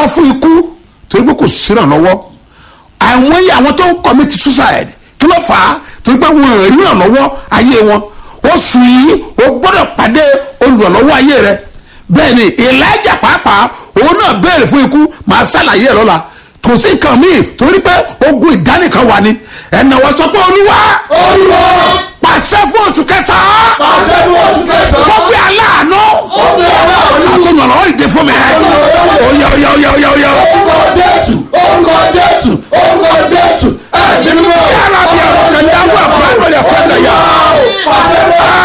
sá fún ikú torí pé kò sírànlọ́wọ́ àwọn yìí àwọn tó ń commit suicide kí ló fà á torí pé wọn ò rí ìrànlọ́wọ́ ayé wọn oṣù yìí o gbọ́dọ̀ pàdé olùrànlọ́wọ́ ayé rẹ bẹ́ẹ̀ ni Elijah pàápàá òun náà béèrè fún ikú màá ṣàlàyé ẹ̀ lọ́la kò sí nǹkan míì torí pé ogun ìdánìkan wà ní ẹ̀nà wọ́n sọ pé olúwa Olúwa pàṣẹ fún oṣù kẹsàn-án pàṣẹ fún oṣù kó kẹsàn-án. gbé aláàánú Ó gbé aláàánú. àtọ̀nàlọ́wọ́ ìdè fún mi oyè oyè oyè oyè oyè Orúkọ Jésù, orúkọ Jésù, orúkọ Jésù. Ẹ̀mí mímọ́. yàrá bí ọ̀rọ̀ kan dáwọ́ àbúrò àgbọ̀lẹ̀ fẹ́lẹ̀ yá Pàṣẹ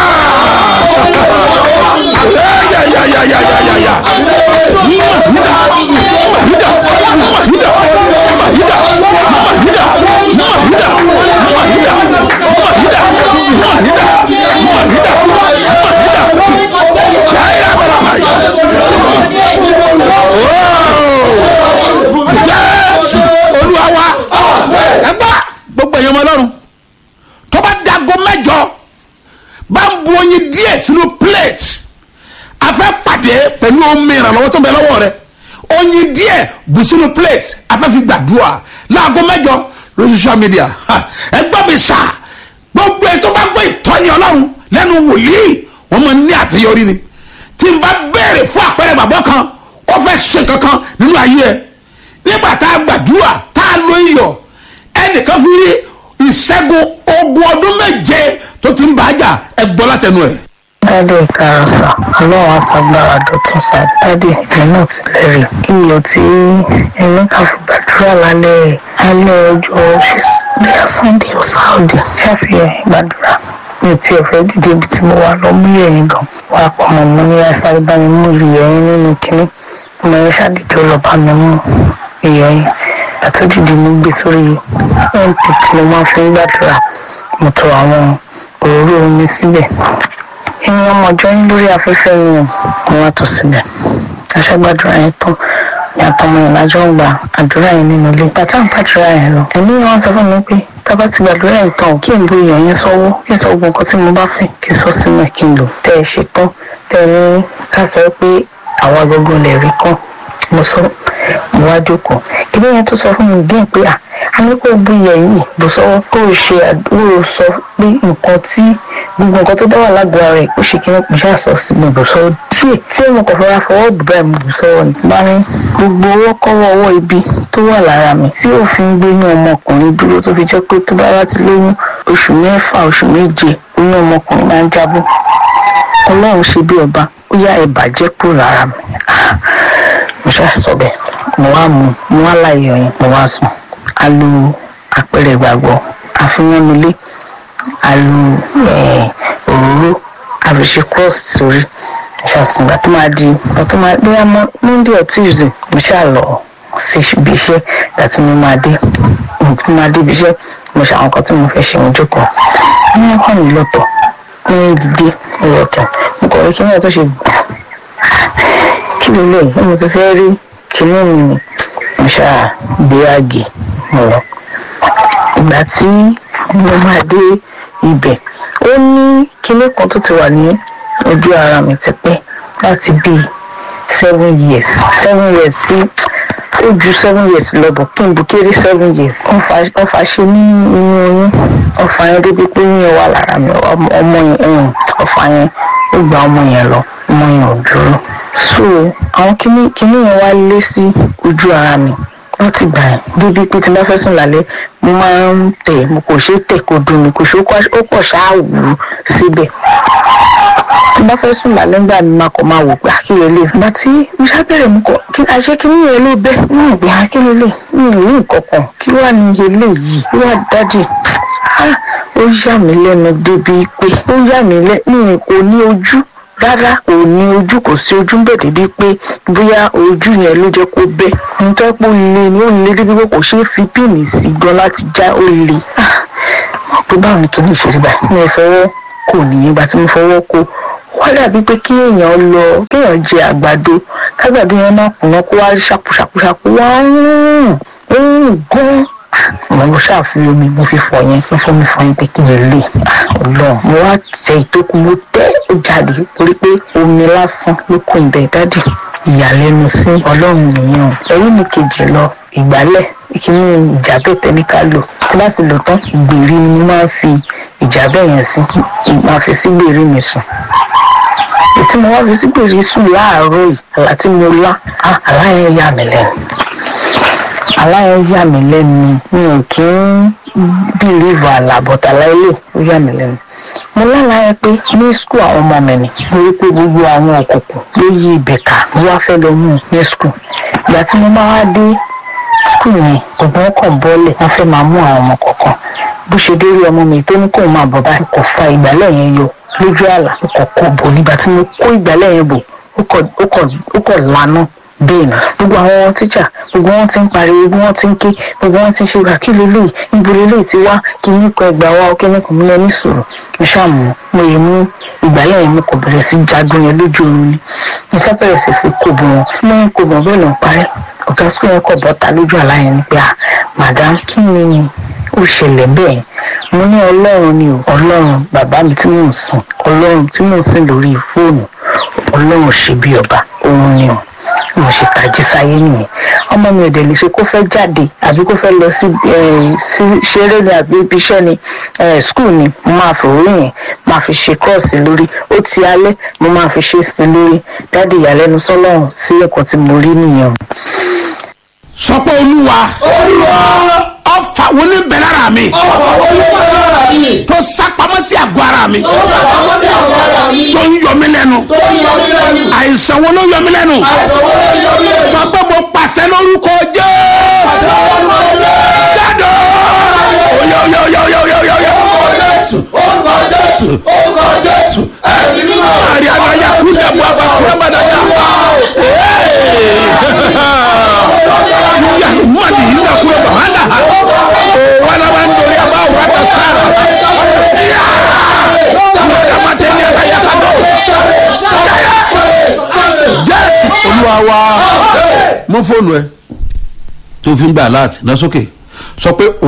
yàyàyàyàyàyà mahida mahida mahida mahida mahida mahida mahida mahida mahida mahida mahida yàrá bàrà jésù olúwa wa ẹgbà gbogbo èèyàn ọmọ ọlọ́run tó bá dago mẹ́jọ bá ń bu oyin díẹ̀ sínú plate a fẹ́ pàdé pẹ̀lú omi ìrànlọ́wọ́ tó ń bẹ lọ́wọ́ rẹ oyin díẹ̀ bù sínú plate a fẹ́ fi gbàdúrà láago mẹ́jọ lórí social media Ha, ẹgbẹ́ mi sà gbogbo ẹ̀ tó bá gbọ́ ìtọ́ni ọlọ́run lẹ́nu wòlíì wọ́n máa ń ní àṣeyọrí ni tí n bá béèrè fún àpẹẹrẹ bàbá kan ó fẹ́ ṣe kankan nínú ayé ẹ nígbà tá a gbàdúrà tá a lo iyọ̀ ẹnìkan fi rí ìṣẹ́gun ogun ọdún méje tó ti ń bàájà ẹ gbọ́ látẹnu ẹ̀. dádì ìkarọ̀sà ọlọ́run aṣàgbára dọ̀tún sá dádì èmi náà ti lẹ́rìí iyọ̀ tí èmi kà fi gbàdúrà lálẹ́ alẹ́ ọjọ́ bíyà sunday or saudi ṣàfihàn gbàdúrà mi ti ẹ̀fẹ́ dìde ibi tí mo wà lọ mú yẹ̀yìn gan wà pọ̀ mọ́ mo ní asáré bá mi mú ìyẹ̀yìn nínú kínní mo yẹ ṣàdìde ó lọ bá mi mú ìyẹ̀yìn àtúndìdì mi gbé sórí mp tí mo máa fi ń gbàdúrà mo tọ àwọn òróró omi síbẹ̀ ẹ̀yin ọmọ ọjọ́ yín lórí afẹ́fẹ́ yìí mo wá tó síbẹ̀ aṣágbàdúrà yẹn tán ní àtọmọ yẹn lájọ ń gba àdúrà yẹn nínú ilé bàtà ń gbàdúrà yẹn lọ ẹ̀mí wọn sọ fún mi pé tábà ti gbàdúrà yẹn tán kí n bu èèyàn yẹn sọ́wọ́ kí n sọ gbogbo nǹkan tí mo bá fẹ́ kí n sọ sínú ẹ̀ kí n lò tẹ́ ẹ ṣe tán tẹ́ ẹ ní ká sọ pé àwa gbogbo lè rí kán mo sọ mo wá jókòó kí lóyún tó sọ fún mi díẹ̀ pé à a ní kó bu iyẹ̀ yìí bó sọ kó o ṣe àdúró sọ pé nǹkan tí gbogbo nǹkan tó bá wà lágọ̀ọ́ rẹ̀ ó ṣe kí wọ́n pèsè àṣọ sí mi bó sọ díẹ̀ tí mo kàn fọwọ́ fọwọ́ bù báyìí mo bù sọ́wọ́ ni bá ní gbogbo owó kọ́wọ́ ọwọ́ ibi tó wà lára mi tí òfin gbé ní ọmọkùnrin dúró tó fi jẹ́ pé tó bá wá ti lóyún oṣù mẹ́fà oṣù méje oyún ọmọkùnrin máa ń jábọ́ ọlọ́run ṣe bí ọba ó yá ẹ bàjẹ́ kúrò lára mi Ah, mo ṣáà sọ bẹ́ẹ̀ mo wá mú mo wá láyé ọyìn mo wá sùn a lo àpẹẹrẹ ìgbàgbọ́ àfihàn nílé a lo eh, òróró àbíṣe cross sórí ṣàṣùn ìgbà tó máa di ìgbà tó máa bóyá mọ monday or tuesday mo ṣáà lọ sí ibi iṣẹ́ ìgbà tí mo máa dé ìgbà tí mo máa dé ibi iṣẹ́ mo ṣe àwọn kan tí mo fẹ́ ṣe mo jókòó wọ́n kàn mí lọ́tọ̀ ní dídé lọ́tọ̀ mo kọ̀ rí kí wọ́n tó ṣe gbà kí ló lè ṣé mo ti fẹ́ rí kinní mi ni mo ṣáà gbé àgè mo lọ ìgbà tí mo máa dé ibẹ̀ ó ní kinní kan tó ti wà ní ojú ara mi ti pẹ́ láti bíi seven years seven years sí ó ju seven years lọ bọ̀ kí n bu kéré seven years wọ́n fa- wọ́n fa ṣe ní inú oyún ọ̀fà yẹn débi pé oyún yẹn wà lára mi ọmọ ọmọ yẹn ẹ̀yìn ọ̀fà yẹn ó gba ọmọ yẹn lọ ọmọ yẹn ò dúró so àwọn kinní kinní yẹn wá lé sí ojú ara mi láti gbà yẹn débi pé tí n bá fẹ́ sùn lálẹ́ mo máa ń tẹ̀ mo kò ṣe é tẹ̀ kó dùn mí kò ṣe ó pọ̀ ṣáà wù ú síbẹ̀ tí n bá fẹ́ sùn lálẹ́ ńgbà mi máa kọ̀ máa wò pé àkíyè lè ìgbà tí mo ṣàbẹ̀rẹ̀ mu kọ̀ kí àṣẹ kí nìyẹn ló bẹ́ ní ìgbé àkíyè lè mi ò rí nǹkan kan kí wàá ní iye lè yìí kí wàá dájì Ah, ó yà mí lẹ́nu débi pé ó yà mí lẹ́nu kò ní ojú rárá kò ní ojú kò sí ojú ń bẹ̀ débi pé bóyá ojú yẹn ló jẹ́ kó bẹ́ nítorí pé ó le ni ó le débi pé kò ṣeé fi píìnì sí gan láti já ó le Ah, mo pé báwo ni kí ni ìṣeré báyìí mi ò fọwọ́ kò nìyẹn ìgbà tí mo fọwọ́ kó wọ́n dàbí pé kí èèyàn lọ kéèyàn jẹ àgbàdo kágbàdo yẹn má kùnà kó wá rí ṣàkúṣàkúṣàkú wá ń rùn ó ń rùn gan mo lọ ṣàfihàn omi mo fi fọ yẹn mo fọ mi fọ yẹn pé kí n lè Ọlọ́run mo wá tẹ ìtókù mo tẹ ó jáde torí pé omi lásán ló kún ibẹ̀ dádì ìyàlẹ́nu sí ọlọ́run nìyẹn o ẹ̀rí mi kejì lọ ìgbálẹ̀ ìkíní ìjábẹ̀ ní ká lò tí bá sì lò tán ìgbèrí ni mo máa ń fi ìjábẹ̀ yẹn sí máa fi sí gbèrí mi sùn tí mo wá fi sí gbèrí sùn láàárọ̀ yìí àlá tí mo lá ah, àlá yẹn yà mí lẹ́nu àlá yẹn yà mí lẹ́nu mi ò kí ń bìlíìfù àlá bọ̀tà láìlè ó yà mí lẹ́nu mo lálàá yẹn pé ní skul àwọn ọmọ mi ni mo rí pé gbogbo àwọn òkùnkùn ló yí ibẹ̀ ká mo wá fẹ́ lọ mú un ní skul ìgbà tí mo máa wá dé skul yẹn gbogbo wọn kàn bọ́ọ̀lẹ̀ wọ́n fẹ́ máa mú àwọn ọmọ kọ̀ọ̀kan bó ṣe dé rí ọmọ mi tó ní kóun máa bọ̀ báyìí kò fa ìgbálẹ̀ yẹn yọ lójú àlá ó kọ̀ kó bò nígbà tí mo kó ìgbálẹ̀ yẹn bò ó kọ̀ ó kọ̀ ó kọ̀ lanu bẹ́ẹ̀ ni gbogbo àwọn tíṣà gbogbo wọn ti ń pariwo gbogbo wọn ti ń ké gbogbo wọn ti ń ṣe wà kí lélẹ́yìí níbo lélẹ́yìí ti wá kí ní kọ ẹgbàá wa kí ní kò mú lẹ́ní sọ̀rọ̀ mo ṣàmù mo yẹ mú ìgbálẹ̀ yẹn mo kò bẹ̀rẹ̀ sí jagun yẹn lójú oorun ni mo fẹ́ bẹ̀rẹ̀ sí fi kó bọ̀ wọn mo ń kó bọ̀ bẹ́ẹ̀ lọ parí ọ̀gá sukùl yẹn kọ̀ bọ́ta lójú àlá yẹn ni pé ah madam kí ni ó ṣẹlẹ̀ bẹ́ẹ̀ mo ní ọlọ́run ni o ọlọ́run bàbá mi tí mò ń sìn ọlọ́run tí mò ń sìn lórí fóònù ọlọ́run ṣe bí ọba òun ni o mo ṣe tají sáyé nìyẹn ọmọ mi ò dẹ̀ lè ṣe kó fẹ́ jáde àbí kó fẹ́ lọ sí sí ṣeré ni àbí ibi iṣẹ́ ni skul ni mo máa fi òwe yẹn máa fi ṣe kọ́ọ̀sì lórí ó ti alẹ́ mo máa fi ṣe sí lórí dáàdi ìyàlẹ́nu sọ́lọ́run sí ẹ̀kọ́ tí mo rí nìyẹn. sọ pé olúwa olúwa ọfà wo ní bẹ lára mi ọ̀pọ̀ olúwa lára mi tó sápamọ́ sí àgọ́ ara mi ó sàpamọ́ sí àwọn ara mi tó ń yọ mí lẹ́nu tó ń yọ mí lẹ́nu àìsàn wo ló yọ mí lẹ́nu àìsàn wo ló yọ mí lẹ́nu sọ pé mo pàṣẹ lórúkọ jésù jáde oyè oyè oyè oyè oyè oyè oyè. orúkọ jésù orúkọ jésù orúkọ jésù ẹ̀mí mímọ́ Ari anaya kúndé bu aba kúrẹ́ bàdàjà. Yíyá mọ̀dì yìí nà kúrẹ́ bà wàhálà ha. O wàhálà bá ń dorí abá òwúrọ̀ ta sára. Yá! Mọ̀dà má tẹ̀ ní ẹ̀ka yàtọ̀ dọ̀. Jésù Olúwa wa. Mú fóònù ẹ tó fi ń gbà láti lọ sókè. Sọ pé